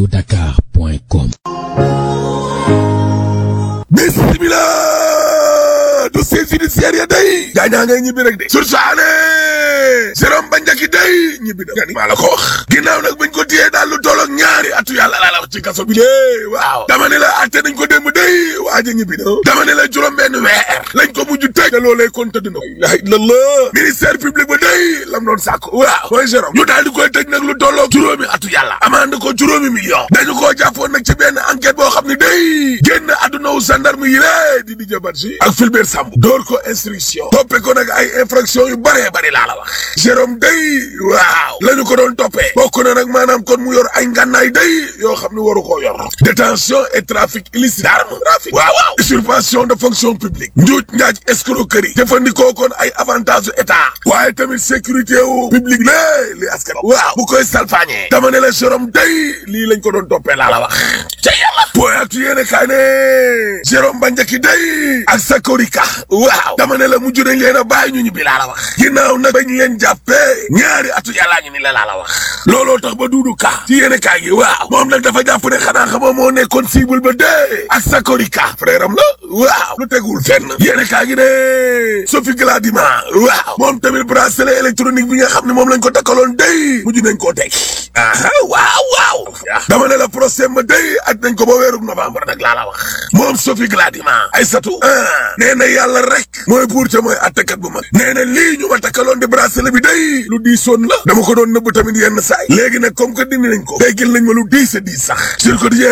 feeñudakar.com bismillah dossier judiciaire ya day gaañaa ngay ñibbi rek de sursaane Jérôme Bandiaky day ñibbi da maa la ko wax ginnaaw nag bañ ko téyee daal lu tolloog ñaari atu yàlla laa la wax ci kaso bi lée waaw dama ne la atte nañ ko démb day waaja ñibbi na dama ne la juróom benn weer lañ ko mujj tëj te loolee kon tëdd na la ilallah ministère public ba day lam doon sàkk waaw mooy Jérôme ñu daal di koy tëj nag lu tolloog juróomi atu yàlla amande ko juróomi million dañu koo jàppoon nag ci benn enquête boo xam ne day génn adduna wu gendarme yi lée di di jabat si ak Fulbert Sambou door ko instruction toppe ko nag ay infraction yu bëree bëri laa la wax Jérôme day waaw la ñu ko doon toppee bokk na nag maanaam kon mu yor ay ngànnaay day yoo xam ne waru koo yor détention et trafic illicite d'armes trafic waaw waaw usurpation de fonction publique njuuj njaaj escroquerie jëfandikoo kon ay avantage état waaye tamit sécurité wu publique lé li askan waaw bu koy salfaañee dama ne la Jérôme day lii lañ ko doon toppee laa la wax ca yàlla booy actu yéene kaay ne Jérôme Bandiaky day ak Sakorika waaw dama ne la mujj nañ leen a bàyyi ñu ñibbi laa la wax ginnaaw nag bañ leen jàppee ñaari atu yàllaa ñu ni la laa la wax looloo tax ba duudu ka ci yéene kaay gi waaw moom nag dafa jàpp ne xanaa xama moo nekkoon cible ba dee ak Sakorika frère am la waaw lu tegul fenn yéene kaay gi ne Sophie Gladima waaw moom tamit bracelet électronique bi nga xam ne moom lañ ko takkaloon day mujj nañ koo teg aha waaw waaw dama ne la procès ma day aj nañ ko ba weeruk novembre nag laa la wax moom Sophie Gladima Aïssatou ah nee na yàlla rek mooy buur ca mooy attekat bu mag nee na lii ñu ma takkaloon di bracelet bi day lu diisoon la dama ko doon nëbb tamit yenn saay léegi nag comme que dindi nañ ko déggil nañ ma lu diis a diis sax sur quotidien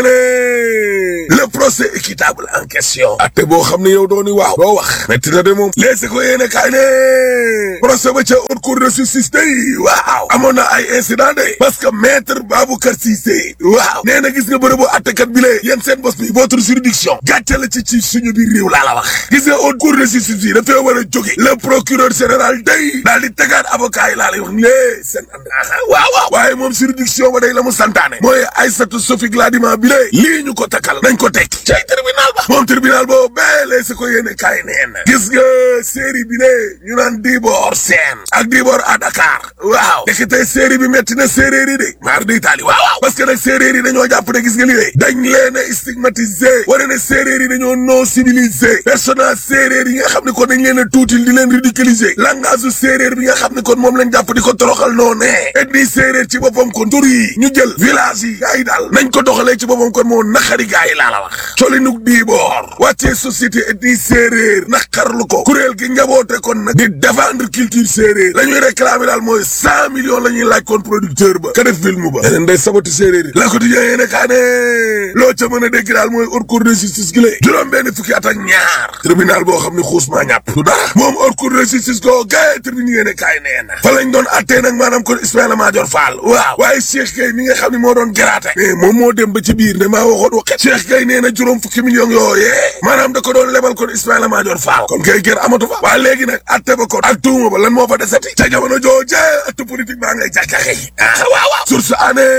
le procès équitable en question atte boo xam ne yow dooni waaw doo wax metti na de moom leesi ko yéene kaay ne procès ba ca haute cour de justice day waaw amoon na ay incident de parce que maître Baboucar Cissé waaw nee na gis nga bërëbu attekat bi lee yéen seen bos bi votre juridiction gàcce la ci ci suñu biir réew laa la wax gis nga haute cour de justice bi dafay war a jóge le procureur général day daal di tegaat avocat yi laa lay wax lée seen ànd waaw waaw waaye moom juridiction ba day la mu santaane mooy Aïssatou Sophie Gladima bi lee lii ñu ko takkal nañ ko teg cay tribunal ba moom tribunal boobu bee lee si ko yéene kaay neen gis nga série bi ne ñu naan Dibor Sène ak Dibor à Dakar waaw dekitey série bi metti na séeréer yi de maar di taali waaw waaw parce que nag séeréer yi dañoo jàpp ne gis nga li de dañ leen a stigmatisé wane ne séeréer yi dañoo non civilisé personnage séeréer yi nga xam ne kon dañ leen a tuutil di leen ridiculiser langage u séeréer bi nga xam ne kon moom lañ jàpp di ko toroxal noo ne ethnie séeréer ci boppam kon tur yi ñu jël village yi gaa yi daal nañ ko doxalee ci boppam kon moo naqari gaa yi laa la wax colinuk diiboor wàccee société ethnie séeréer naqarlu ko kuréel gi njaboote kon nag di défendre culture séeréer la ñuy réclamer daal mooy cent millions la ñuy laaj kon producteur ba ka def film ba leneen day sabati séeréer yi la ko di yéene kaa ne loo ca mën a dégg daal mooy haute cour de justice gi lée juróom benn fukki at ak ñaar tribunal boo xam ne xuus maa ñàpp du dara moom haute cour de justice ko gaye tribune yéene kaay nee na fa lañ doon attee nag maanaam kon Ismaïla Madior Fall waaw waaye Cheikh Gueye mi nga xam ne moo doon garaate mais moom moo dem ba ci biir ne maa waxoon waxet Cheikh Gueye nee na juróom fukki millions yooyee maanaam da ko doon lebal kon Ismaïla Madior Fall kon kay gër amatu fa waaye léegi nag atte ba kon ak tuuma ba lan moo fa desati ca jamono jooje atte politique baa ngay jàkkaxe ah waaw waaw source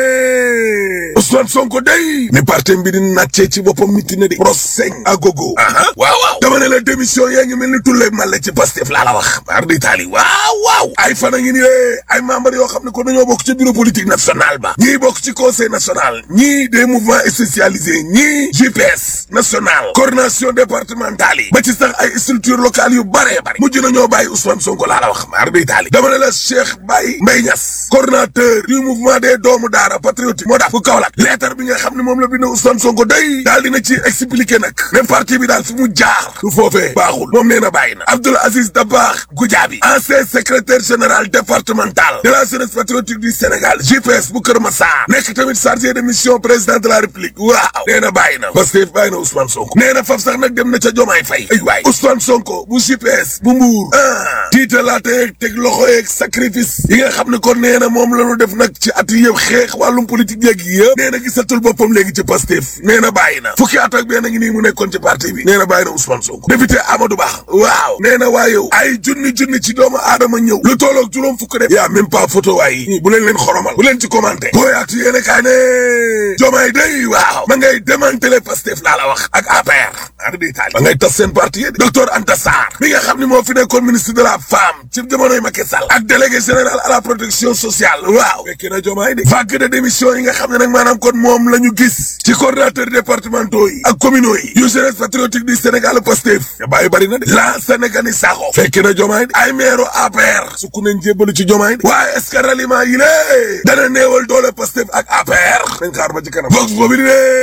année Ousmane Sonko day ni parti bi di nàccee ci boppam miti na di procès agogo aha waaw waaw dama ne la démission yaa ngi mel ni tulle male ci Pastef laa la wax mar di taali waaw waaw ay fan a ngi ni de ay membres yoo xam ne ko dañoo bokk ci bureau politique national ba ñii bokk ci conseil national ñii des mouvements spécialisés ñii JPS national coordination départementale yi ba ci sax ay structures locales yu bare bare mujj na ñoo bàyyi Ousmane Sonko laa la wax mar di taali dama ne la Cheikh Baye Mbaye Niass coordonnateur du mouvement des doomu daara patriotique moo dax bu Kaolack lettre bi nga xam ne moom la bind Ousmane Sonko day daal dina ci expliquer nag ne parti bi daal fi mu jaar su foofee baaxul moom nee na bàyyi na Abdoul Aziz Dabakh Goudiaby ancien secrétaire général départemental de la jeunesse patriotique du Sénégal JPS bu Kër Massar nekk tamit chargé de mission président de la République waaw nee na bàyyi na parce que bàyyi na Ousmane Sonko nee na faf sax nag dem na ca Jomaay Fay ay waay Ousmane Sonko bu JPS bu Mbuur ah tiitalaate teg loxo yeeg sacrifice yi nga xam ne kon nee na moom la ñu def nag ci at yëpp xeex wàllum politique yeeg yëpp nee na gisatul boppam léegi ci Pastef nee na bàyyi na fukki at ak benn ngi nii mu nekkoon ci parti bi nee na bàyyi na Ousmane Sonko député Amadou Ba waaw nee na waa yow ay junni junni ci doomu aadama ñëw lu tolloog juróom fukk de yaa même pas photo waay yi bu leen leen xoromal bu leen ci commenté booyaatu yéene kaay ne jomaay day waaw ma ngay démantelé Pastef laa la wax ak APR maar di taali ba ngay tas seen parti yi docteur Anta Sarr mi nga xam ne moo fi nekkoon ministre de la femme ci jamonoy Macky Sall ak délégué général à la protection sociale waaw fekki na jomaay de vague de démission yi nga xam ne nag maanaam kon moom la ñu gis ci coordonnateur départementaux yi ak communaux yi yu jeunesse patriotique du Sénégal Pastef ya bàyyi bari na de la Sénégani Sakho fekki na jomaay de ay maire APR sukku nañ jébbalu ci jomaay de waaye est-ce que ralliement yi lée dana néewal doole Pastef ak APR nañ xaar ba ci kanam vox boobu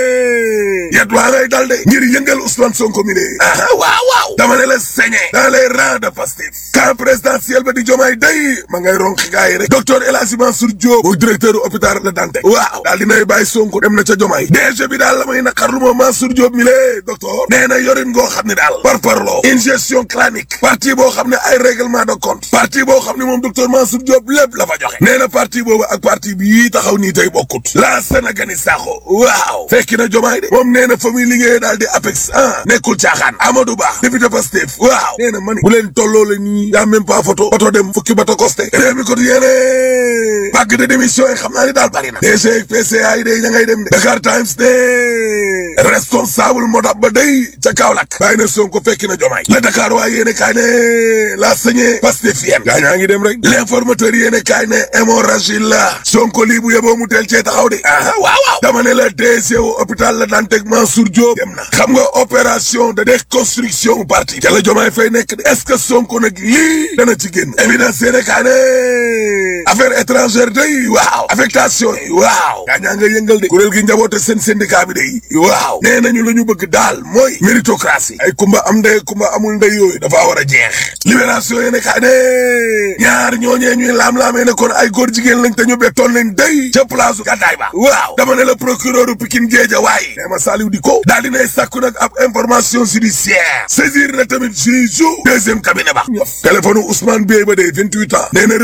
ne yet waa ngay dal de ngir yëngal Ousmane Sonko mi de aha waaw waaw dama ne la saigné dans les rangs de Pastef camp présidentiel ba di jomaay day ma ngay ronk gaa yi rek docteur El Hadji Mansour Diop mooy directeur hôpital Le Dantec waaw daal dinay bàyyi Sonko dem na ca jomaay DG bi daal la may naqarlu moom Mansour Diop mi lée docteur nee na yorin ngoo xam ne daal par parloo ingestion clanique parti boo xam ne ay règlement de compte parti boo xam ne moom docteur Mansour Diop lépp la fa joxe nee na parti boobu ak parti bii taxaw nii tey bokkut la Sénégani Sakho waaw fekki na jomaay de moom nee na fa muy liggéeyee daal di APEX ah nekkul caaxaan Amadou Ba député Pastef waaw nee na mani bu leen tolloo la nii yaa même pas photo photo dem fukki bato costé réew mi ko yéene vague de démission yi xam naa ni daal bari na DG PCA yi day ña ngay dem de Dakar Times de responsable modab ba day ca Kaolack bàyyi na Sonko fekki na jomaay la Dakar waa yéene kaay ne la sañe Pastefien gaa ñaa ngi dem rek l'informateur yéene kaay ne hémorragie la Sonko lii bu yeboo mu teel cee taxaw de aha waaw waaw dama ne la DG wu hôpital la Dantec Mansour Diop dem na xam nga opération de déconstruction parti ca la jomaay fay nekk de est-ce que Sonko nag lii dana ci génn évidence yéene kaay ne affaire étrangère day waaw affectation yi waaw gaa ñaa nga yëngal de kuréel gi njaboote seen syndicat bi day waaw nee nañu la ñu bëgg daal mooy méritocratie ay kumba am ndey kumba amul ndey yooyu dafa war a jeex libération yéene kaay ne ñaar ñooñee ñuy laam-laamee ne kon ay góor jigéen lañ te ñu bettoon leen day ca place gàddaay ba waaw dama ne la procureur u Pikine Géeja waaye nee ma Saliou di ko daal dinay sàkku nag ab information judiciaire saisir na tamit juge deuxième cabinet ba téléphone Ousmane Beye ba day vingt-huit ans nee na